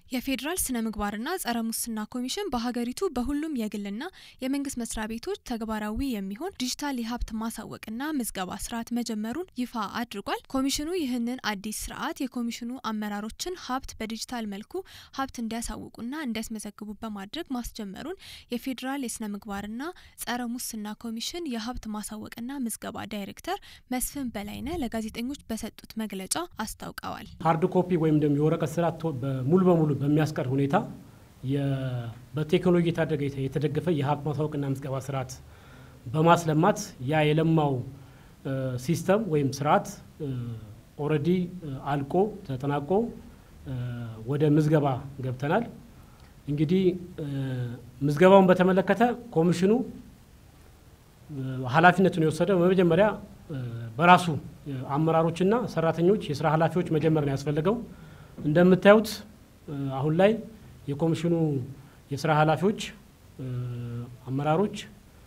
የፌዴራል ስነ ምግባርና ጸረ ሙስና ኮሚሽን በሀገሪቱ በሁሉም የግልና የመንግስት መስሪያ ቤቶች ተግባራዊ የሚሆን ዲጂታል የሀብት ማሳወቅና ምዝገባ ስርዓት መጀመሩን ይፋ አድርጓል። ኮሚሽኑ ይህንን አዲስ ስርዓት የኮሚሽኑ አመራሮችን ሀብት በዲጂታል መልኩ ሀብት እንዲያሳውቁና እንዲያስመዘግቡ በማድረግ ማስጀመሩን የፌዴራል የስነ ምግባርና ጸረ ሙስና ኮሚሽን የሀብት ማሳወቅና ምዝገባ ዳይሬክተር መስፍን በላይነህ ለጋዜጠኞች በሰጡት መግለጫ አስታውቀዋል። ሀርድ ኮፒ ወይም ደግሞ የወረቀት ስርዓት ሙሉ በሙሉ በሚያስቀር ሁኔታ በቴክኖሎጂ የታደገ የተደገፈ የሀብት ማሳወቅና ምዝገባ ስርዓት በማስለማት ያ የለማው ሲስተም ወይም ስርዓት ኦልሬዲ አልቆ ተጠናቆ ወደ ምዝገባ ገብተናል። እንግዲህ ምዝገባውን በተመለከተ ኮሚሽኑ ኃላፊነቱን የወሰደው በመጀመሪያ በራሱ አመራሮችና ሰራተኞች የስራ ኃላፊዎች መጀመር ነው ያስፈለገው። እንደምታዩት አሁን ላይ የኮሚሽኑ የስራ ኃላፊዎች አመራሮች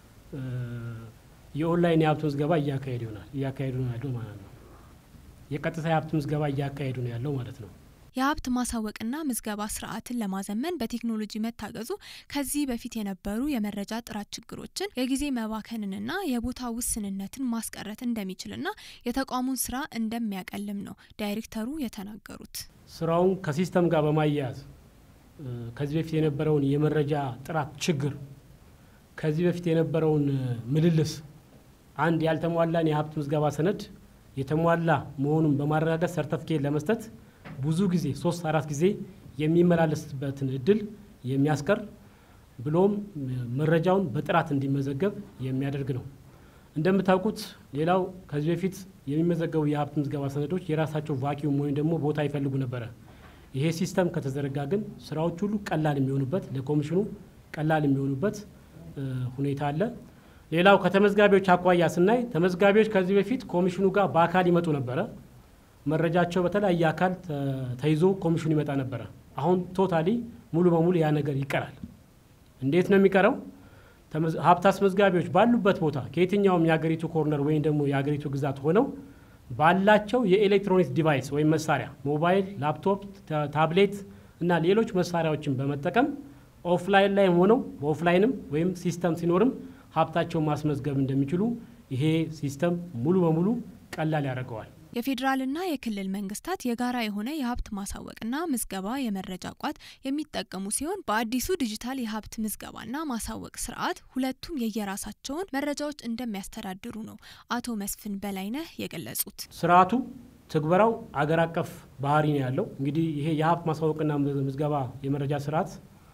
የኦንላይን የሀብት ምዝገባ እያካሄዱ ይሆናል እያካሄዱ ነው ያለው ማለት ነው። የቀጥታ የሀብት ምዝገባ እያካሄዱ ነው ያለው ማለት ነው። የሀብት ማሳወቅና ምዝገባ ስርዓትን ለማዘመን በቴክኖሎጂ መታገዙ ከዚህ በፊት የነበሩ የመረጃ ጥራት ችግሮችን፣ የጊዜ መባከንንና የቦታ ውስንነትን ማስቀረት እንደሚችልና የተቋሙን ስራ እንደሚያቀልም ነው ዳይሬክተሩ የተናገሩት። ስራውን ከሲስተም ጋር በማያያዝ ከዚህ በፊት የነበረውን የመረጃ ጥራት ችግር ከዚህ በፊት የነበረውን ምልልስ አንድ ያልተሟላን የሀብት ምዝገባ ሰነድ የተሟላ መሆኑን በማረጋገጥ ሰርተፍኬት ለመስጠት ብዙ ጊዜ ሶስት አራት ጊዜ የሚመላለስበትን እድል የሚያስቀር ብሎም መረጃውን በጥራት እንዲመዘገብ የሚያደርግ ነው። እንደምታውቁት ሌላው ከዚህ በፊት የሚመዘገቡ የሀብት ምዝገባ ሰነዶች የራሳቸው ቫኪዩም ወይም ደግሞ ቦታ ይፈልጉ ነበረ። ይሄ ሲስተም ከተዘረጋ ግን ስራዎች ሁሉ ቀላል የሚሆኑበት ለኮሚሽኑ ቀላል የሚሆኑበት ሁኔታ አለ። ሌላው ከተመዝጋቢዎች አኳያ ስናይ ተመዝጋቢዎች ከዚህ በፊት ኮሚሽኑ ጋር በአካል ይመጡ ነበረ። መረጃቸው በተለያየ አካል ተይዞ ኮሚሽኑ ይመጣ ነበረ። አሁን ቶታሊ ሙሉ በሙሉ ያ ነገር ይቀራል። እንዴት ነው የሚቀረው? ሀብት አስመዝጋቢዎች ባሉበት ቦታ ከየትኛውም የሀገሪቱ ኮርነር ወይም ደግሞ የሀገሪቱ ግዛት ሆነው ባላቸው የኤሌክትሮኒክስ ዲቫይስ ወይም መሳሪያ ሞባይል፣ ላፕቶፕ፣ ታብሌት እና ሌሎች መሳሪያዎችን በመጠቀም ኦፍላይን ላይ ሆነው በኦፍላይንም ወይም ሲስተም ሲኖርም ሀብታቸውን ማስመዝገብ እንደሚችሉ ይሄ ሲስተም ሙሉ በሙሉ ቀላል ያደርገዋል። የፌዴራልና የክልል መንግስታት የጋራ የሆነ የሀብት ማሳወቅና ምዝገባ የመረጃ ቋት የሚጠቀሙ ሲሆን በአዲሱ ዲጂታል የሀብት ምዝገባና ማሳወቅ ስርዓት ሁለቱም የየራሳቸውን መረጃዎች እንደሚያስተዳድሩ ነው አቶ መስፍን በላይነህ የገለጹት። ስርዓቱ ትግበራው አገር አቀፍ ባህሪ ነው ያለው። እንግዲህ ይሄ የሀብት ማሳወቅና ምዝገባ የመረጃ ስርዓት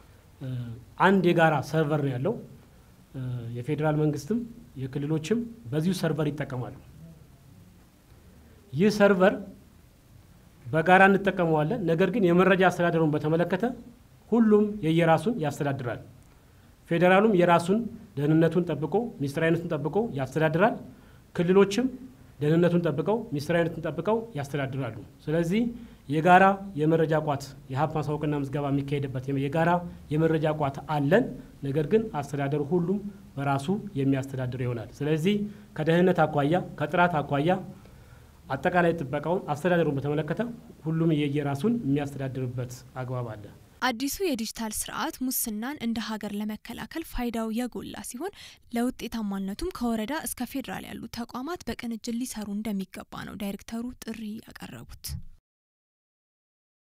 አንድ የጋራ ሰርቨር ነው ያለው። የፌዴራል መንግስትም የክልሎችም በዚሁ ሰርቨር ይጠቀማሉ። ይህ ሰርቨር በጋራ እንጠቀመዋለን። ነገር ግን የመረጃ አስተዳደሩን በተመለከተ ሁሉም የየራሱን ያስተዳድራል። ፌዴራሉም የራሱን ደህንነቱን ጠብቆ ሚስጥራዊነቱን ጠብቆ ያስተዳድራል። ክልሎችም ደህንነቱን ጠብቀው ሚስጥራዊነቱን ጠብቀው ያስተዳድራሉ። ስለዚህ የጋራ የመረጃ ቋት የሀብት ማሳወቅና ምዝገባ የሚካሄድበት የጋራ የመረጃ ቋት አለን። ነገር ግን አስተዳደሩ ሁሉም በራሱ የሚያስተዳድር ይሆናል። ስለዚህ ከደህንነት አኳያ ከጥራት አኳያ አጠቃላይ ጥበቃውን አስተዳደሩን በተመለከተ ሁሉም የየራሱን የሚያስተዳድርበት አግባብ አለ። አዲሱ የዲጂታል ስርዓት ሙስናን እንደ ሀገር ለመከላከል ፋይዳው የጎላ ሲሆን ለውጤታማነቱም ከወረዳ እስከ ፌዴራል ያሉ ተቋማት በቅንጅት ሊሰሩ እንደሚገባ ነው ዳይሬክተሩ ጥሪ ያቀረቡት።